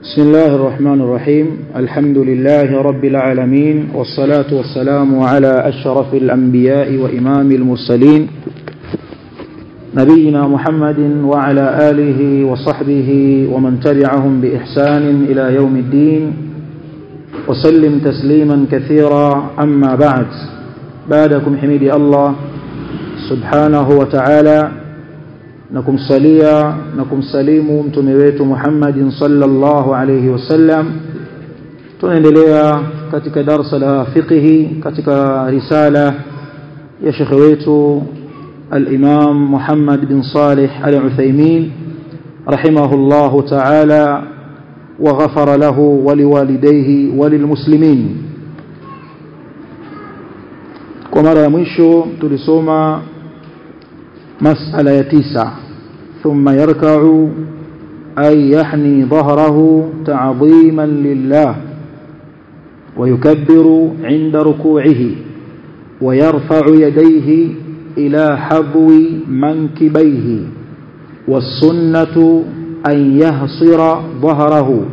بسم الله الرحمن الرحيم الحمد لله رب العالمين والصلاة والسلام على أشرف الأنبياء وإمام المرسلين نبينا محمد وعلى آله وصحبه ومن تبعهم بإحسان إلى يوم الدين وسلم تسليما كثيرا أما بعد بعدكم حميدي الله سبحانه وتعالى na kumsalia na kumsalimu mtume wetu Muhammadin sallallahu alayhi wasallam tunaendelea katika darasa la fiqhi katika risala ya shekhe wetu al-Imam Muhammad bin Salih al-Uthaymeen rahimahullahu ta'ala وغفر له ولوالديه وللمسلمين kwa mara ya mwisho tulisoma مسألة يتيسع ثم يركع أي يحني ظهره تعظيما لله ويكبر عند ركوعه ويرفع يديه إلى حظو منكبيه والسنة أن يهصر ظهره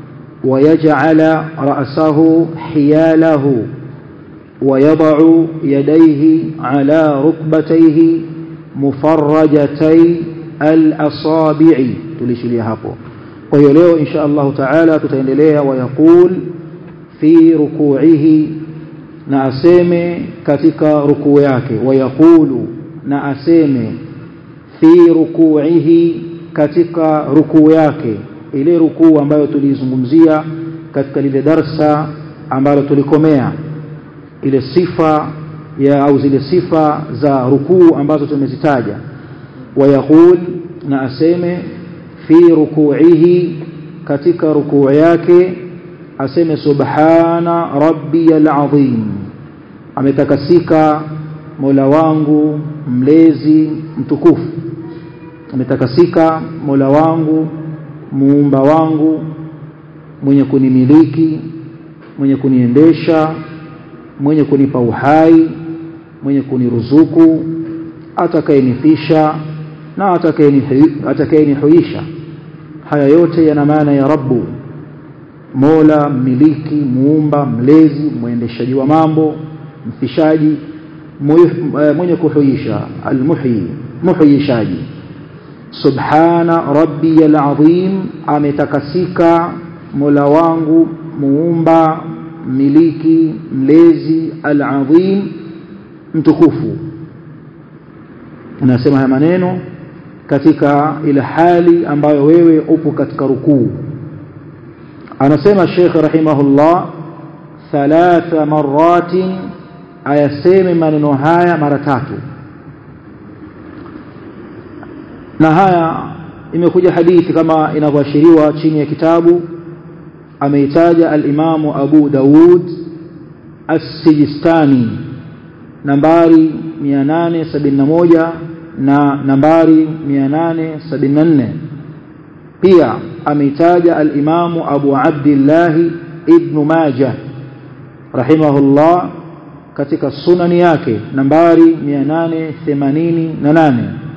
ويجعل رأسه حياله ويضع يديه على ركبتيه mufarrajatay al-asabi'i tulishilia hapo kwa hiyo leo insha Allah taala tutaendelea wayaqul fi ruku'ihi na aseme katika rukuu yake wayaqulu na aseme fi ruku'ihi katika rukuu yake ile rukuu ambayo tulizungumzia katika lile darsa ambalo tulikomea ile sifa ya au zile sifa za rukuu ambazo tumezitaja wayaqul na aseme fi ruku'ihi katika rukuu yake aseme subhana rabbiyal azim ametakasika mola wangu mlezi mtukufu ametakasika mola wangu muumba wangu mwenye kunimiliki mwenye kuniendesha mwenye kunipa uhai mwenye kuniruzuku atakayenifisha na atakayenihuisha haya yote yana maana ya rabbu mola mmiliki muumba mlezi mwendeshaji wa mambo mfishaji mwenye kuhuisha almuhyi muhyishaji subhana rabbiyal azim ametakasika mola wangu muumba miliki mlezi al-azim mtukufu unasema haya maneno katika ile hali ambayo wewe upo katika rukuu anasema Sheikh rahimahullah thalatha maratin ayaseme maneno haya mara tatu na haya imekuja hadithi kama inavyoashiriwa chini ya kitabu ameitaja al-Imam Abu Daud As-Sijistani nambari 871 na nambari 874 pia ameitaja al-Imam Abu Abdullah Ibn Majah rahimahullah katika sunani yake nambari 888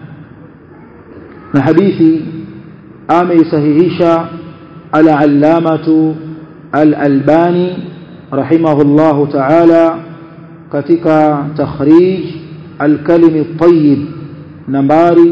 na hadithi ameisahihisha العلامة الألباني رحمه الله تعالى katika takhrij الكلم الطيب nambari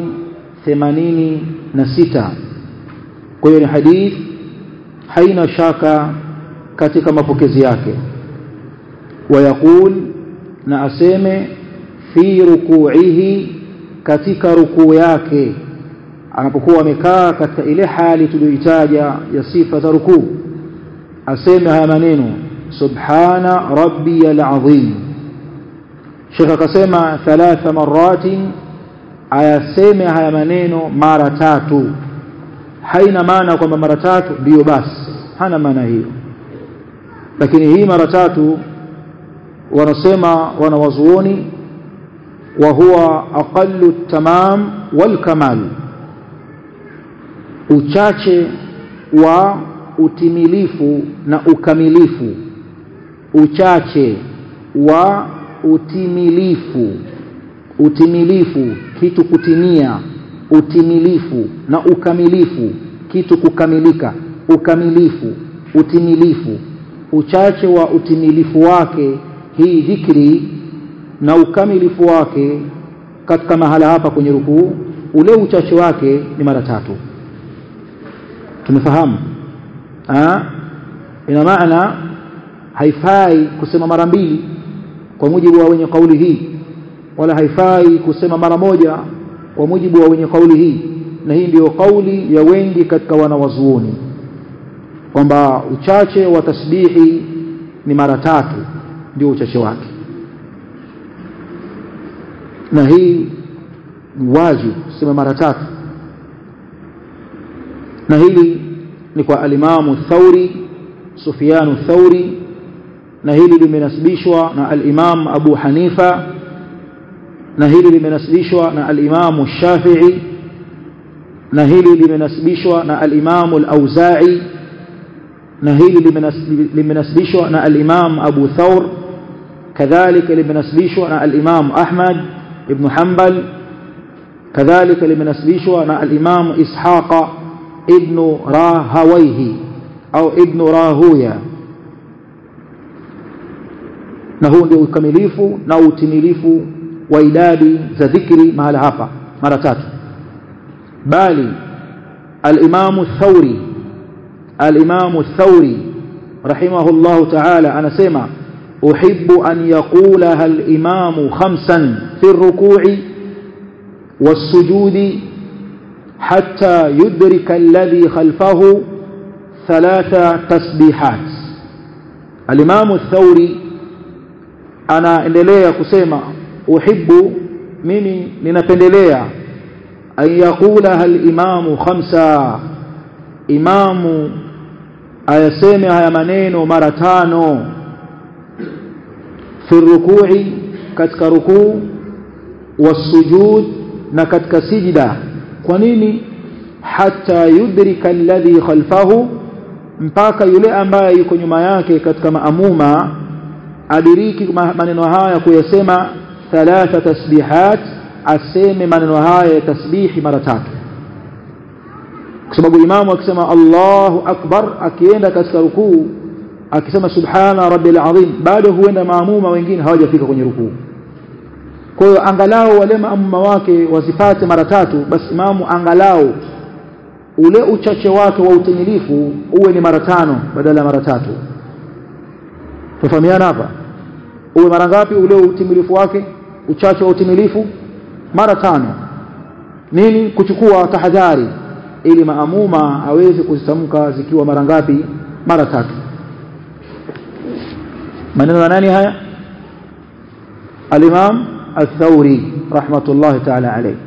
86 kwa hiyo ni hadith haina shaka katika mapokezi yake wayaqul na aseme fi ruku'ihi katika rukuu yake anapokuwa amekaa katika ile hali tuliyoitaja ya sifa za rukuu aseme haya maneno subhana rabbiyal azim Sheikh akasema thalatha maratin ayaseme haya maneno mara tatu haina maana kwamba mara tatu ndiyo basi hana maana hiyo lakini hii mara tatu wanasema wanawazuoni wa huwa aqallu tamam wal kamal uchache wa utimilifu na ukamilifu uchache wa utimilifu utimilifu kitu kutimia utimilifu na ukamilifu kitu kukamilika ukamilifu utimilifu uchache wa utimilifu wake hii dhikri na ukamilifu wake katika mahala hapa kwenye rukuu ule uchache wake ni mara tatu tumefahamu ina maana haifai kusema mara mbili kwa mujibu wa wenye kauli hii wala haifai kusema mara moja kwa mujibu wa wenye kauli hii na hii ndiyo kauli ya wengi katika wanawazuoni kwamba uchache wa tasbihi ni mara tatu ndio uchache wake na hii ni wajibu kusema mara tatu na hili ni kwa alimamu thauri sufyanu thauri na hili limenasibishwa na al-Imam Abu Hanifa na hili limenasibishwa na al-Imam Shafi'i na hili limenasibishwa na al-Imam al-Auza'i na hili limenasibishwa na al-Imam Abu Thawr kadhalika limenasibishwa na al-Imam Ahmad ibn Hanbal kadhalika limenasibishwa na al-Imam Ishaq ibn Rahawayhi au ibn Rahuya na huu ndio ukamilifu na utimilifu wa idadi za dhikri mahala hapa mara tatu bali al-Imam Thawri al-Imam Thawri rahimahullahu ta'ala anasema uhibbu an yaqulaha al-imam khamsan fi ar-ruku'i was-sujudi hatta yudrika alladhi khalfahu thalatha tasbihat al-Imam Thawri anaendelea kusema uhibbu mimi ninapendelea an yakula hal imamu khamsa imamu ayaseme haya maneno mara tano fi rukui katika rukuu wasujud na katika sijda kwa nini hata yudrika alladhi khalfahu mpaka yule ambaye yuko nyuma yake katika maamuma adiriki maneno haya kuyasema thalatha tasbihat aseme maneno haya ya tasbihi mara tatu kwa sababu imamu akisema Allahu akbar akienda katika rukuu akisema subhana rabbil azim bado huenda maamuma wengine hawajafika kwenye rukuu kwa hiyo angalau wale maamuma wake wasipate mara tatu basi imamu angalau ule uchache wake wa utimilifu uwe ni mara tano badala ya mara tatu tufahamiana hapa uwe mara ngapi ule utimilifu wake uchache wa utimilifu mara tano nini kuchukua tahadhari ili maamuma aweze kuzitamka zikiwa mara ngapi mara tatu maneno ya nani haya al-Imam al-Thawri rahmatullahi ta'ala alayhi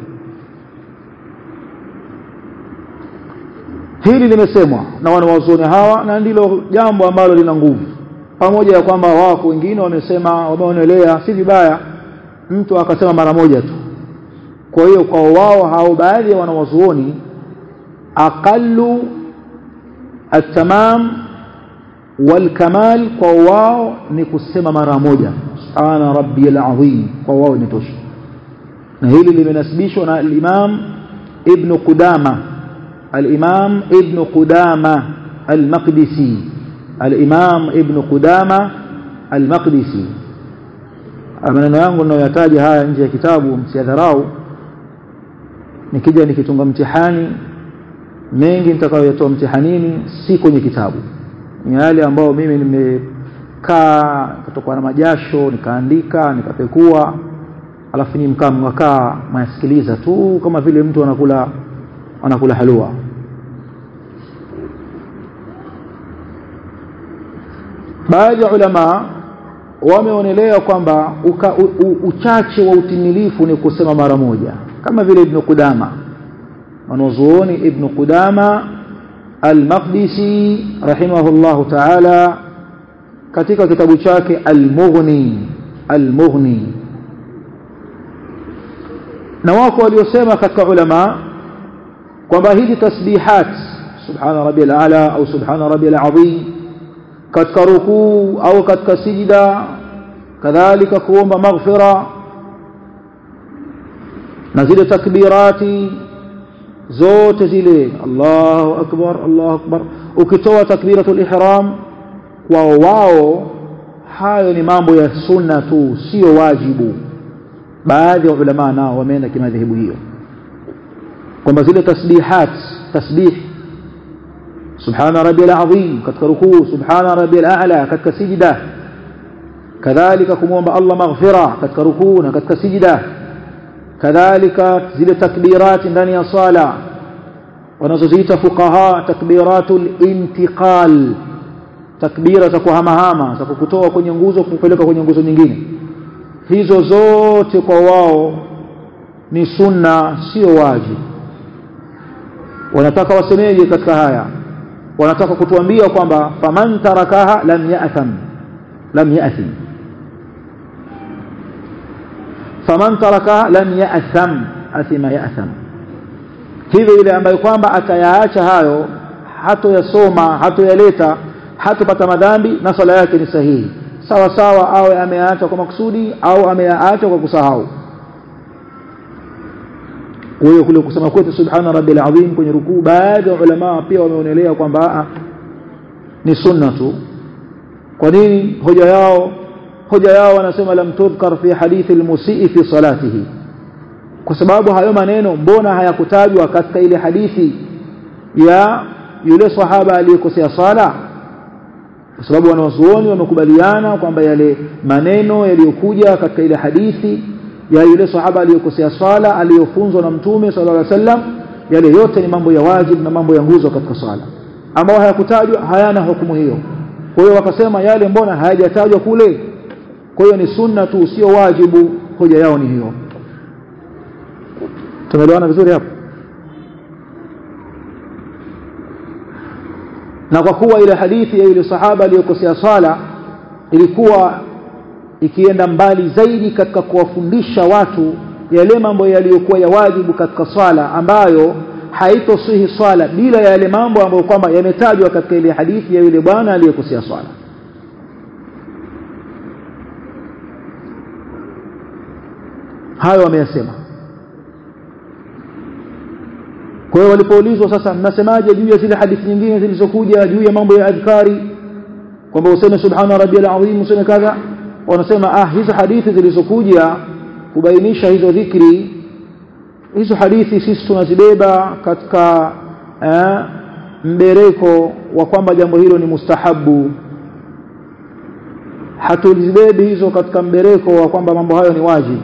hili limesemwa na wanawazuoni hawa na ndilo jambo ambalo lina nguvu pamoja ya kwamba wako wengine wamesema wameonelea si vibaya mtu akasema mara moja tu kwa hiyo kwa wao hao baadhi ya wanawazuoni aqallu at-tamam wal kamal kwa wao ni kusema mara moja subhana rabbiyal azim kwa wao ni tosha na hili limenasibishwa na al-imam ibn qudama al-imam ibn qudama al-maqdisi al-imam ibn qudama al-maqdisi maneno yangu ninayoyataja haya nje ya kitabu msiadharau nikija nikitunga mtihani mengi nitakayoyatoa mtihanini si kwenye kitabu ni yale ambayo mimi nimekaa kutoka na majasho nikaandika nikapekua alafu ni mkaa mkakaa mayasikiliza tu kama vile mtu anakula anakula halua baadhi ya ulama wameonelea kwamba uchache wa utimilifu ni kusema mara moja kama vile ibn Qudama wanazuoni ibn Qudama al-Maqdisi rahimahullahu ta'ala katika kitabu chake al-Mughni al-Mughni na wako waliosema katika ulama kwamba hizi tasbihat subhana rabbiyal a'la au subhana rabbiyal azim katika rukuu au katika sijida kadhalika kuomba maghfira na zile takbirati zote zile Allahu akbar Allahu akbar ukitoa takbiratul ihram kwa wao hayo ni mambo ya sunna tu sio wajibu baadhi ya ulama nao wameenda kimadhehebu hiyo kwamba zile tasbihat tasbih subhana rabbiyal azim katika rukuu subhana rabbiyal a'la katika sijda kadhalika kumwomba Allah maghfira katika rukuu na katika sijda kadhalika zile takbirati ndani ya sala wanazoziita fuqaha takbiratul intiqal takbira za kuhamahama za kukutoa kwenye nguzo kupeleka kwenye nguzo nyingine hizo zote kwa wao ni sunna sio wajibu wanataka wasemeje katika haya wanataka kutuambia kwamba faman tarakaha lam ya'tham lam ya'thim faman tarakaha lam ya'tham athima ya'tham hivyo yule ambaye kwamba atayaacha hayo hatoyasoma hatoyaleta hatopata madhambi na swala yake ni sahihi sawa sawa awe ameacha kwa makusudi au ameacha kwa kusahau kwa hiyo kule kusema kwetu subhana rabbil azim kwenye rukuu baadhi ya ulama pia wameonelea kwamba ni sunna tu kwa nini hoja yao hoja yao wanasema lam tudhkar fi hadithi almusii fi salatihi kwa sababu hayo maneno mbona hayakutajwa katika ile hadithi ya yule sahaba aliyekosea sala kwa sababu wanawazuoni wamekubaliana kwamba yale maneno yaliyokuja katika ile hadithi ya yule sahaba aliyokosea swala aliyofunzwa na mtume sallallahu alaihi wasallam yale yote ni mambo ya wajib na mambo ya nguzo katika swala ambao hayakutajwa hayana hukumu hiyo kwa hiyo wakasema yale mbona hayajatajwa kule kwa hiyo ni sunna tu sio wajibu hoja yao ni hiyo tumeelewana vizuri hapo na kwa kuwa ile hadithi ya yule sahaba aliyokosea swala ilikuwa ikienda mbali zaidi katika kuwafundisha watu yale mambo yaliyokuwa ya wajibu katika swala ambayo haitosihi swala bila ya yale mambo ambayo kwamba yametajwa katika ile hadithi ya yule bwana aliyekosea swala hayo wameyasema kwa hiyo walipoulizwa sasa mnasemaje juu ya zile hadithi nyingine zilizokuja juu ya mambo ya adhkari kwamba useme subhana rabbiyal azim useme kadha wanasema ah hizo hadithi zilizokuja kubainisha hizo dhikri hizo hadithi sisi tunazibeba katika eh, mbereko wa kwamba jambo hilo ni mustahabu hatuzibebi hizo katika mbereko wa kwamba mambo hayo ni wajibu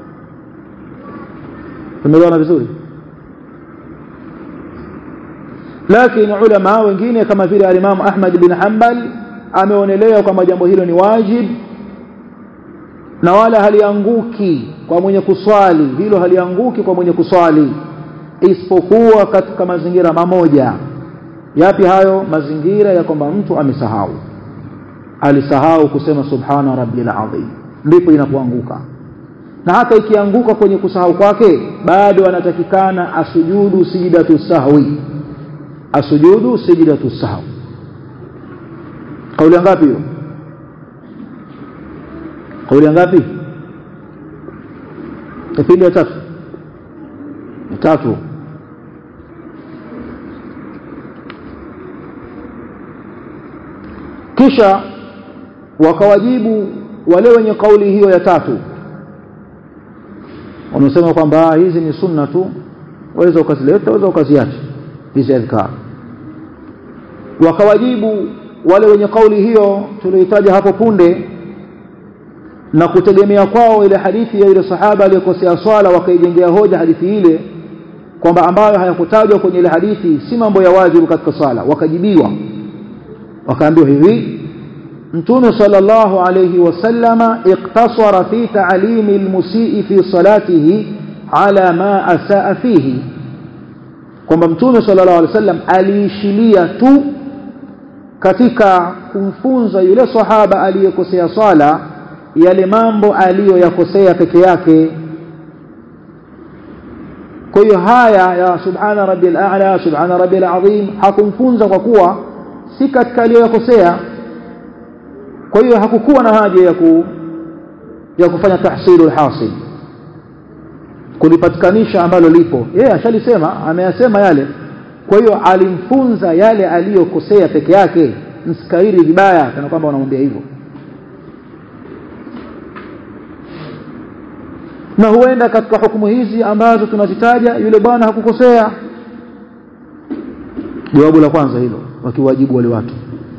tumeelewana vizuri lakini ulama wengine kama vile al-Imam Ahmad bin Hanbal ameonelea kwamba jambo hilo ni wajib na wala halianguki kwa mwenye kuswali hilo halianguki kwa mwenye kuswali isipokuwa katika mazingira mamoja yapi hayo mazingira ya kwamba mtu amesahau alisahau kusema subhana rabbil azim ndipo inapoanguka na hata ikianguka kwenye kusahau kwake bado anatakikana asujudu sijidatu sahwi asujudu sijidatu sahwi kauli ngapi hiyo kauli ngapi kipindi ya tatu tatu kisha wakawajibu wale wenye kauli hiyo ya tatu wamesema kwamba hizi ni sunna tu waweza ukazileta waweza ukaziacha hizi adhkar wakawajibu wale wenye kauli hiyo tulioitaja hapo punde na kutegemea kwao ile hadithi ya ile sahaba aliyekosea swala wakaijengea hoja hadithi ile kwamba ambayo hayakutajwa kwenye ile hadithi si mambo ya wajibu katika swala wakajibiwa wakaambiwa hivi mtume sallallahu alayhi wasallama iktasara fi ta'limi almusii fi salatihi ala ma asaa fihi kwamba mtume sallallahu alayhi wasallam aliishilia tu katika kumfunza yule sahaba aliyekosea swala yale mambo aliyoyakosea peke yake kwa hiyo haya ya subhana rabbil a'la subhana rabbil azim hakumfunza kwa kuwa si katika aliyoyakosea kwa hiyo hakukuwa na haja ya ku ya kufanya tahsilul hasil kulipatikanisha ambalo lipo yeye ashalisema ameyasema yale kwa hiyo alimfunza yale aliyokosea peke yake msikairi vibaya kana kwamba wanamwambia hivyo na huenda katika hukumu hizi ambazo tunazitaja yule bwana hakukosea jawabu la kwanza hilo wakiwajibu wale watu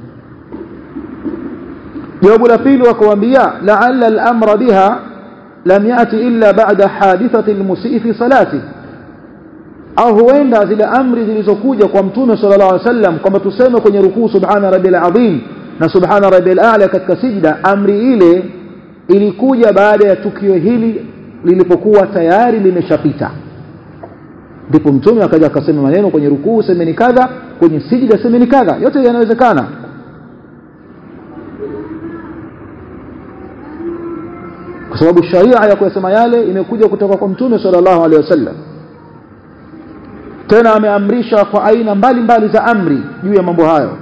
jawabu la pili wakawaambia la'alla al-amra biha lam yati illa ba'da hadithati al-musii fi salati au huenda zile amri zilizokuja kwa mtume sallallahu alaihi wasallam kwamba tuseme kwenye rukuu subhana rabbil azim na subhana rabbil a'la katika sijda amri ile ilikuja baada ya tukio hili lilipokuwa tayari limeshapita ndipo mtume akaja akasema maneno kwenye rukuu semeni kadha kwenye sijda semeni kadha yote yanawezekana kwa sababu sharia ya kuyasema yale imekuja kutoka kwa mtume sallallahu alaihi wasallam tena ameamrisha kwa aina mbalimbali za amri juu ya mambo hayo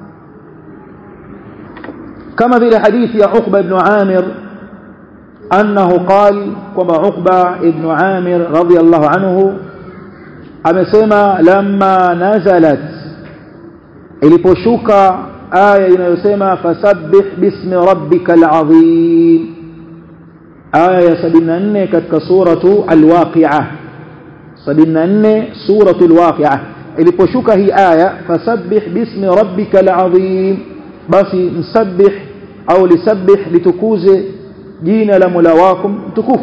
kama vile hadithi ya Uqba ibn Amir annahu qal kwamba Uqba ibn Amir radiyallahu anhu amesema lamma nazalat iliposhuka aya inayosema fasabbih bismi rabbikal azim aya ya 74 katika suratu al-waqi'ah 74 suratu al-waqi'ah iliposhuka hii aya fasabbih bismi rabbikal azim basi msabbih au lisabbih litukuze jina la Mola wako mtukufu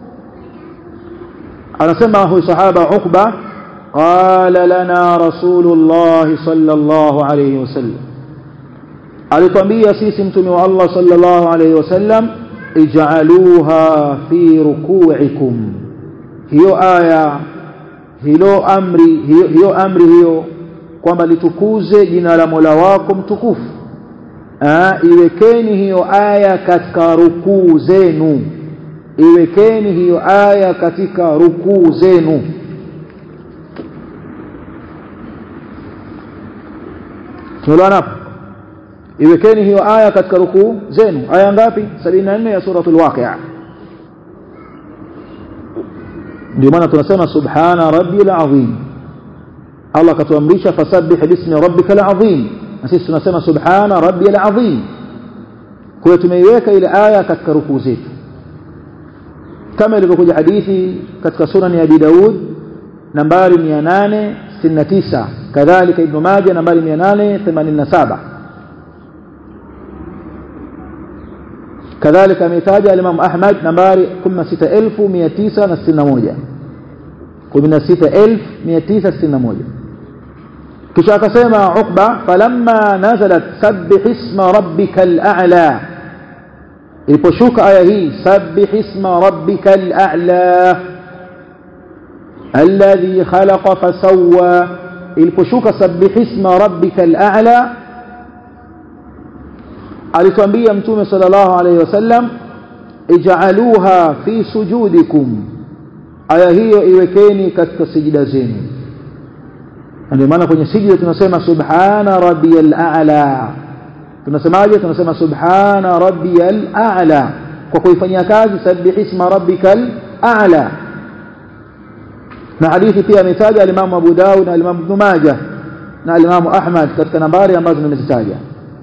anasema huyu sahaba Uqba qala lana rasulullah sallallahu alayhi wasallam alitwambia sisi mtume wa Allah sallallahu alayhi wasallam ij'aluha fi ruku'ikum hiyo aya hilo amri hiyo, hiyo amri hiyo kwamba litukuze jina la Mola wako mtukufu Aa, iwekeni hiyo aya katika rukuu zenu iwekeni hiyo aya katika rukuu zenu tunaelewana hapo iwekeni hiyo aya katika rukuu zenu aya ngapi 74 ya suratul waqi'a ndio maana tunasema subhana rabbil azim Allah katuamrisha fasabbih bismi rabbikal azim na sisi tunasema subhana rabbiyal azim kwa tumeiweka ile aya katika rukuu zetu kama ilivyokuja hadithi katika sunan ya Abi Daud nambari 869 kadhalika Ibn Majah nambari 887 kadhalika ametaja al-Imam Ahmad nambari 16961 16961 kisha akasema Uqba falamma nazalat sabbih isma rabbikal a'la iliposhuka aya hii sabbih isma rabbikal a'la alladhi khalaqa fasawwa iliposhuka sabbih isma rabbikal a'la alitwambia mtume sallallahu alayhi wasallam ij'aluha fi sujudikum aya hiyo iwekeni katika sijida zenu ndio maana kwenye sijida tunasema subhana rabbiyal a'la tunasemaje tunasema subhana rabbiyal a'la kwa kuifanyia kazi sabbih isma rabbikal a'la na hadithi pia ametaja al-Imam Abu Dawud na al-Imam Ibn Majah na al-Imam Ahmad katika nambari ambazo nimezitaja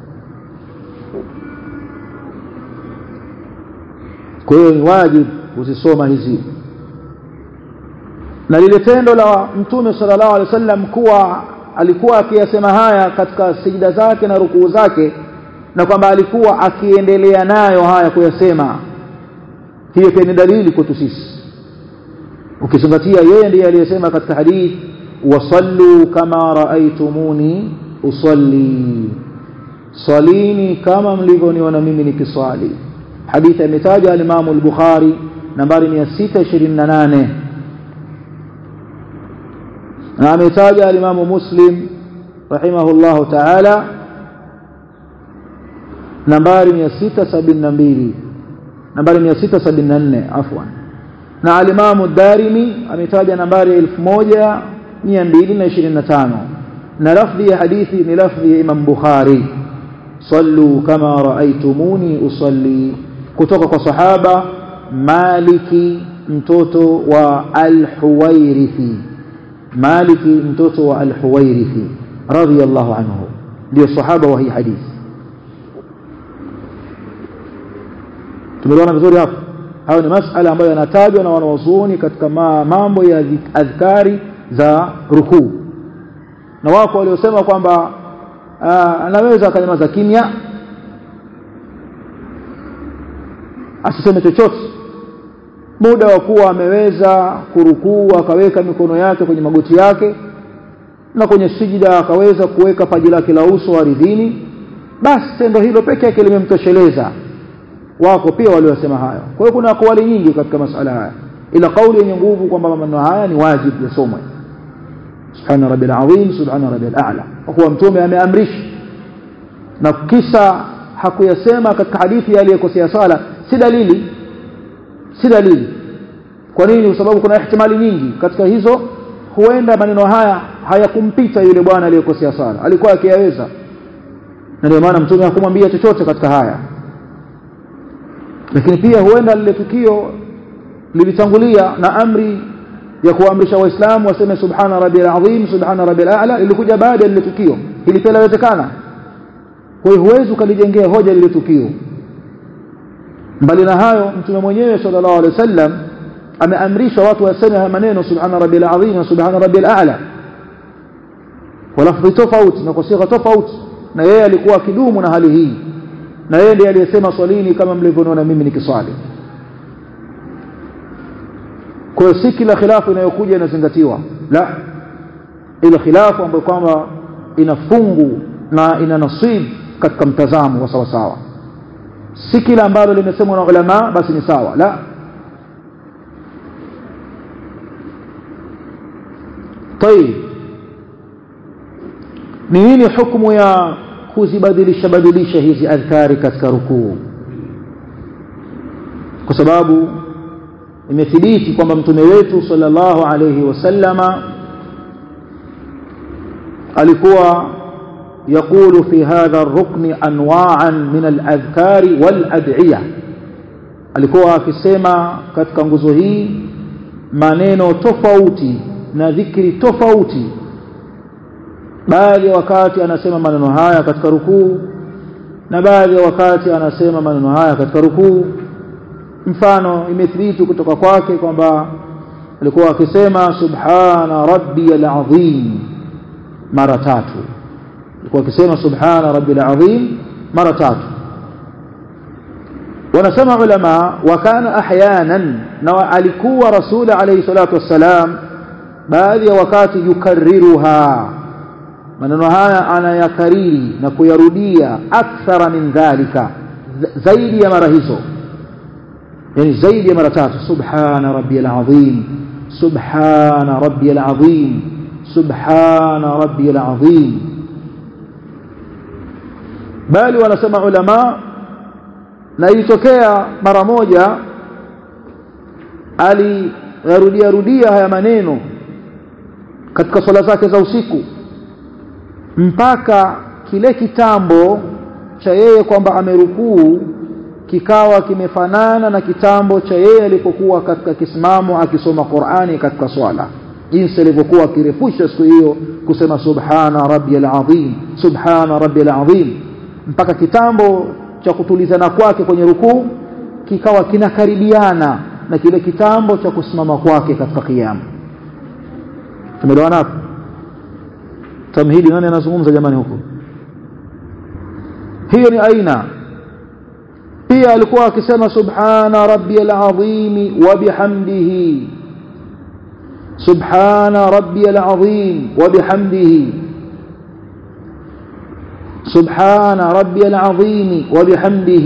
kwa hiyo ni wajibu kuzisoma hizi na lile tendo la mtume sallallahu alaihi wasallam kuwa alikuwa akiyasema haya katika sijida zake na rukuu zake na kwamba alikuwa akiendelea nayo haya kuyasema hiyo pia ni dalili kwetu sisi ukizingatia yeye ndiye aliyesema katika hadith wasallu kama raaitumuni usalli salini kama mlivyoniona mimi nikiswali hadithi imetaja al-Imam al-Bukhari nambari 628 na ametaja al-Imam Muslim rahimahullahu ta'ala nambari 672 nambari 674 afwan na al-Imam ad-Darimi ametaja nambari 1225 na lafdhi ya hadithi ni lafdhi ya Imam Bukhari sallu kama raaitumuni usalli kutoka kwa sahaba Maliki mtoto wa al-Huwairithi Maliki mtoto wa al-Huwairithi radhiyallahu anhu ndio sahaba wa hii hadithi tumeona vizuri hapo hayo ni masala ambayo yanatajwa na wanawazuoni katika mambo ya adhkari za rukuu na wako waliosema kwamba anaweza akanyamaza kimya asiseme chochote muda wa kuwa ameweza kurukuu akaweka mikono yake kwenye magoti yake na kwenye sijida akaweza kuweka paji lake la uso ardhini basi tendo hilo peke yake limemtosheleza wako pia waliosema hayo kwa hiyo kuna kauli nyingi katika masala haya ila kauli yenye nguvu kwamba maneno haya ni wajibu yasomwe subhana rabbil azim subhana rabbil a'la kwa kuwa mtume ameamrisha na kisa hakuyasema katika hadithi aliyekosea sala si dalili si dalili kwa nini kwa sababu kuna ihtimali nyingi katika hizo huenda maneno haya hayakumpita yule bwana aliyekosea sala alikuwa akiyaweza na ndio maana mtume hakumwambia chochote katika haya lakini pia huenda lile tukio lilitangulia na amri ya kuamrisha waislamu waseme subhana rabbil azim subhana rabbil a'la ilikuja baada ya lile tukio hili pia lawezekana kwa hiyo huwezi ukalijengea hoja lile tukio mbali na hayo mtume mwenyewe sallallahu alaihi wasallam ameamrisha watu waseme haya maneno subhana rabbil azim na subhana rabbil a'la kwa lafzi tofauti na kwa sigha tofauti na yeye alikuwa akidumu na hali hii na yeye ndiye aliyesema swalini kama mlivyoniona mimi nikiswali kwa hiyo si kila khilafu inayokuja inazingatiwa la ile khilafu ambayo kwamba ina fungu na ina nasib katika mtazamo wa sawa sawa si kila ambalo limesemwa na ulama basi ni sawa la طيب ni nini hukumu ya kuzibadilisha badilisha hizi adhkari katika rukuu kwa sababu imethibiti kwamba mtume wetu sallallahu alayhi wasallama alikuwa يقول في هذا الركن انواعا من الاذكار والادعيه alikuwa akisema katika nguzo hii maneno tofauti na dhikri tofauti baadhi ya wakati anasema maneno haya katika rukuu na baadhi ya wakati anasema maneno haya katika rukuu mfano imethibiti kutoka kwake kwamba alikuwa akisema subhana rabbiyal azim mara tatu alikuwa akisema subhana rabbil azim mara tatu wanasema ulama wa kana ahyanan na alikuwa rasul alayhi salatu wassalam baadhi ya wakati yukarriruha maneno haya anayakariri na kuyarudia akthara min dhalika zaidi ya mara hizo yani zaidi ya mara tatu subhana rabbiyal azim subhana rabbiyal azim subhana rabbiyal azim bali wanasema ulama na ilitokea mara moja aliyarudia rudia haya maneno katika swala zake za usiku mpaka kile kitambo cha yeye kwamba amerukuu kikawa kimefanana na kitambo cha yeye alipokuwa katika kisimamo akisoma Qur'ani katika swala jinsi alivyokuwa akirefusha siku hiyo kusema subhana rabbiyal azim subhana rabbiyal azim mpaka kitambo cha kutulizana kwake kwenye rukuu kikawa kinakaribiana na kile kitambo cha kusimama kwake katika kiyama tumeelewana hapo tamhidi nani anazungumza jamani huko hiyo ni aina pia alikuwa akisema subhana rabbiyal azim wa bihamdihi subhana rabbiyal azim wa bihamdihi سبحان ربي العظيم وبحمده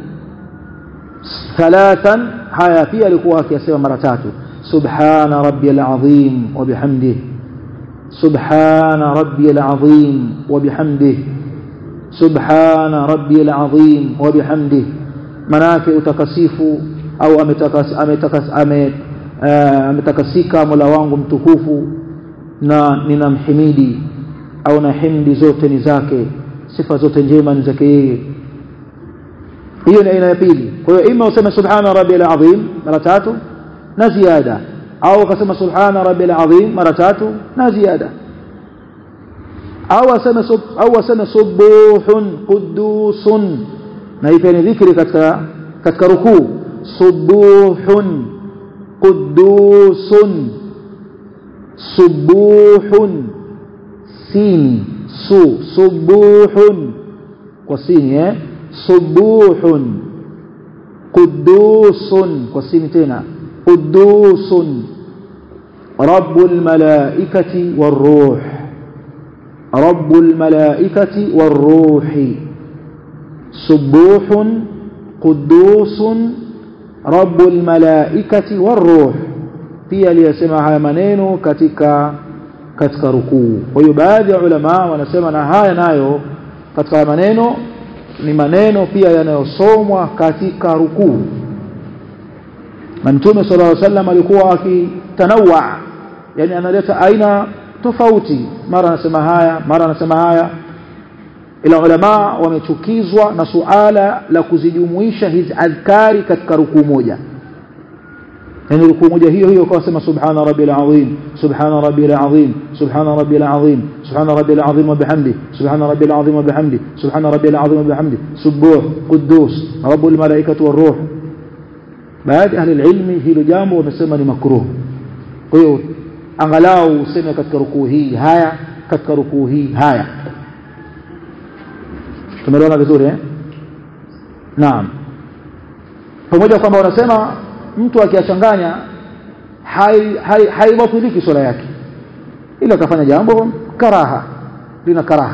ثلاثا هيا في alikuwa akisema mara tatu سبحان ربي العظيم وبحمده سبحان ربي العظيم وبحمده سبحان ربي العظيم وبحمده manake utakasifu au ametakas ametakas ametakasika Mola wangu mtukufu na ninamhimidi au na himdi zote ni zake sifa zote njema ni zake yeye hiyo ni aina ya pili kwa hiyo ima useme subhana rabbil azim mara tatu na ziada au akasema subhana rabbil azim mara tatu na ziada au aseme sub, au aseme subuhun qudusun na hii ni dhikri katika katika rukuu subuhun qudusun subuhun sini su subuhun kwa sini eh subuhun qudusun kwa sini tena qudusun rabbul malaikati waruh rabbul malaikati waruhi subuhun qudusun rabbul malaikati waruh pia aliyasema haya maneno katika katika rukuu kwa hiyo baadhi ya ulama wanasema na haya nayo katika haya maneno ni maneno pia yanayosomwa katika rukuu na mtume sallallahu alaihi wasallam alikuwa akitanawa yani analeta aina tofauti mara anasema haya mara anasema haya ila ulama wamechukizwa na suala la kuzijumuisha hizi adhkari katika rukuu moja yani rukuu moja hiyo hiyo kwa sema subhana rabbil azim subhana rabbil azim subhana rabbil azim subhana rabbil azim wa bihamdi subhana rabbil azim wa bihamdi subhana rabbil azim wa bihamdi subuh quddus rabbul malaikati war ruh baadhi ahli ilmi hilo jambo wamesema ni makruh kwa hiyo angalau useme katika rukuu hii haya katika rukuu hii haya tumeelewana vizuri eh naam pamoja kwamba wanasema mtu akiachanganya haibatiliki hai, swala yake ila akafanya jambo karaha lina karaha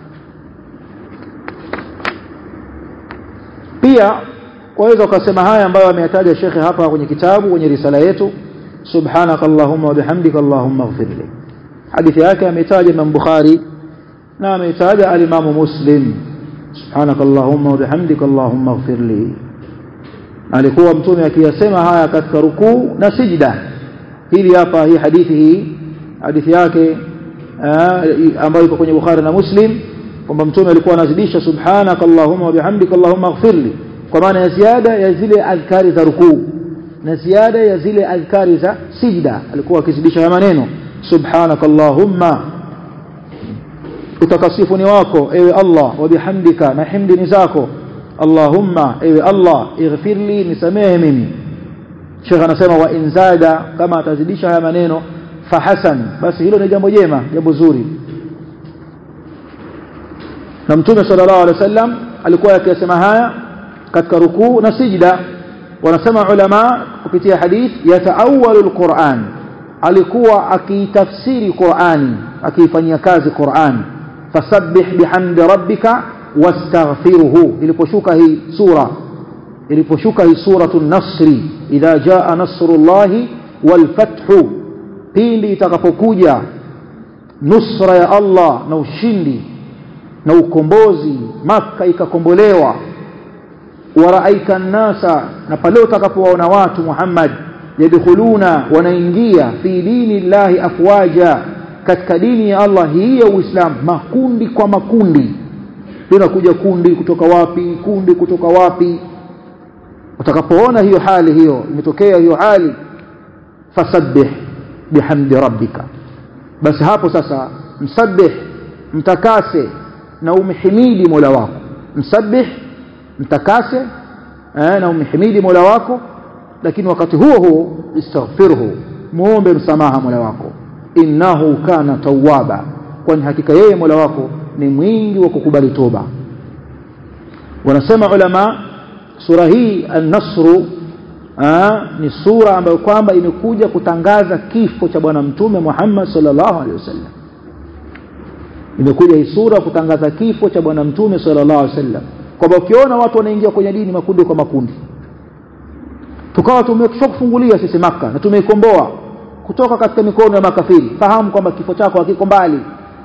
pia waweza ukasema haya ambayo ameyataja shekhe hapa kwenye kitabu kwenye risala yetu subhanaka allahumma wa bihamdika allahumma ighfirli hadithi yake ametaja Imam Bukhari na ametaja al-Imam Muslim subhanaka allahumma wa bihamdika allahumma ighfirli alikuwa mtume akiyasema haya katika rukuu na sijda hili hapa hii hadithi hii hadithi yake ambayo iko kwenye Bukhari na Muslim kwamba mtume alikuwa anazidisha subhanaka allahumma wa bihamdika allahumma ighfirli kwa maana ya ziada ya zile adhkari za rukuu na ziada ya zile adhkari za sijda alikuwa akizidisha haya maneno subhanaka allahumma utakasifu ni wako ewe Allah wa bihamdika na himdi ni zako Allahumma ewe Allah ighfirli nisamehe mimi Sheikh anasema wa inzada kama atazidisha haya maneno fahasan basi hilo ni jambo jema jambo zuri na mtume sallallahu alaihi wasallam alikuwa akisema haya katika rukuu na sijda wanasema ulama kupitia hadith yataawalu alquran alikuwa akiitafsiri Qur'ani akiifanyia kazi Qur'an fasabbih bihamdi rabbika wastaghfirhu iliposhuka hii sura iliposhuka hii suratul nasri idha jaa nasrullahi wal fathu pindi itakapokuja nusra ya Allah na ushindi na ukombozi maka ikakombolewa waraaika nnasa na pale utakapowaona watu Muhammad yadkhuluna wanaingia fi dini llahi afwaja katika dini ya Allah hii ya Uislamu makundi kwa makundi linakuja kundi kutoka wapi kundi kutoka wapi utakapoona hiyo hali hiyo imetokea hiyo hali fasabbih bihamdi rabbika basi hapo sasa msabbih mtakase na umhimidi Mola wako msabbih mtakase eh, na umhimidi Mola wako lakini wakati huo huo istaghfirhu muombe msamaha Mola wako innahu kana tawwaba kwani hakika yeye Mola wako ni mwingi wa kukubali toba wanasema ulama sura hii an-nasru ni sura ambayo kwamba imekuja kutangaza kifo cha bwana mtume Muhammad sallallahu alaihi wasallam imekuja hii sura kutangaza kifo cha bwana mtume sallallahu alaihi wasallam kwamba ukiona watu wanaingia kwenye dini makundi kwa makundi tukawa tumeshakufungulia sisi maka na tumeikomboa kutoka katika mikono ya makafiri fahamu kwamba kifo chako hakiko mbali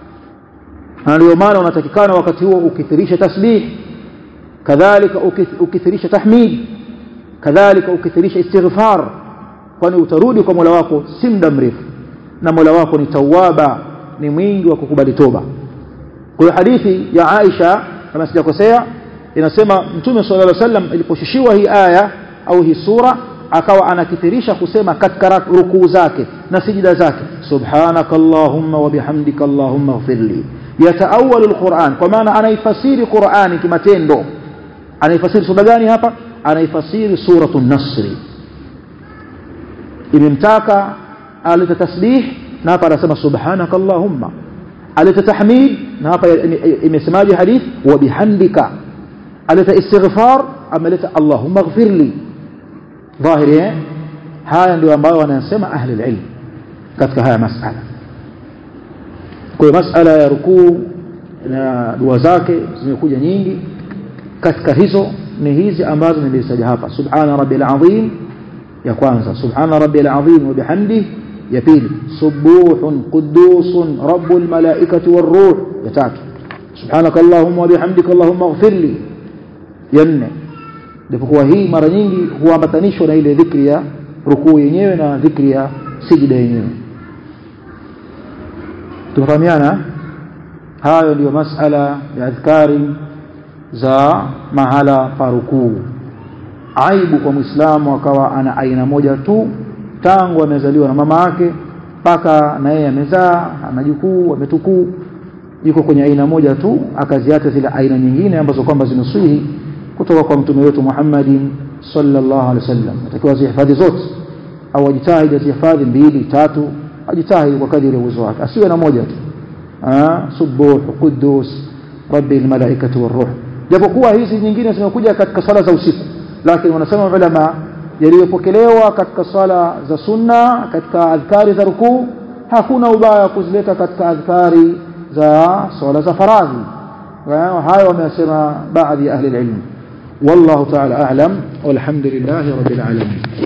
na ndio maana unatakikana wakati huo ukithirisha tasbih kadhalika ukithirisha tahmid kadhalika ukithirisha istighfar kwani utarudi kwa Mola wako si muda mrefu na Mola wako ni tawaba ni mwingi wa kukubali toba kwa hadithi ya Aisha kama sijakosea inasema mtume sallallahu alaihi wasallam iliposhushiwa hii aya au hii sura akawa anakithirisha kusema katika rukuu zake na sijida zake subhanakallahumma wa bihamdika allahumma ighfirli yataawalu alquran kwa maana anaifasiri qurani kimatendo anaifasiri sura gani hapa anaifasiri suratu nasri imemtaka aleta tasbih na hapa anasema subhanaka allahumma aleta tahmid na hapa imesemaje hadith wa bihamdika aleta istighfar ameleta allahumma ighfirli dhahiri eh haya ndio ambayo wanasema ahli ilm katika haya masala kwa masala ya rukuu na dua zake zimekuja nyingi katika hizo ni hizi ambazo nilizitaja hapa subhana rabbil azim ya kwanza subhana rabbil azim wa bihamdihi ya pili subuhun qudusun rabbul malaikati waruh ya tatu subhanaka allahumma wa bihamdika allahumma ighfirli ya nne ndipo hii mara nyingi huambatanishwa na ile dhikri ya rukuu yenyewe na dhikri ya sijida yenyewe tufahamiana hayo ndiyo masala ya adhkari za mahala pa rukuu aibu kwa muislamu akawa ana aina moja tu tangu amezaliwa na mama yake mpaka na yeye amezaa anajukuu ametukuu yuko kwenye aina moja tu akaziacha zile aina nyingine ambazo kwamba zinaswihi kutoka kwa mtume wetu Muhammadin sallallahu alaihi wasallam atakiwa zihifadhi zote au ajitahidi azihifadhi mbili tatu ajitahidi kwa kadiri ya uwezo wake asiwe na moja tu ah subuh qudus rabbil malaikati waruh japokuwa hizi nyingine zimekuja katika sala za usiku lakini wanasema ulama yaliyopokelewa katika swala za sunna katika adhkari za rukuu hakuna ubaya kuzileta katika adhkari za swala za faradhi hayo wamesema baadhi ya ahli ilmu والله تعالى أعلم والحمد لله رب العالمين